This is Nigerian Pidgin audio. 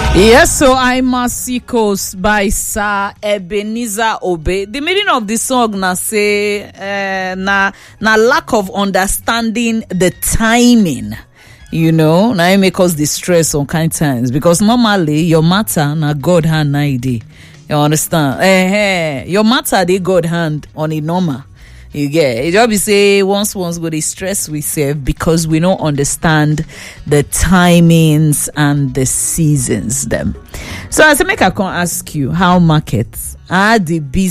Yes, so I'm Masikos by Sir Ebenezer Obe. The meaning of the song na say uh, na na lack of understanding the timing. You know, na it make us distress some kind times because normally your matter na God hand na it dey. You understand? Eh, eh, your matter dey God hand on a normal. You get it. Just be say once once go dey stress we self because we don't understand the timings and the seasons them. So I say make I come ask you how markets are the business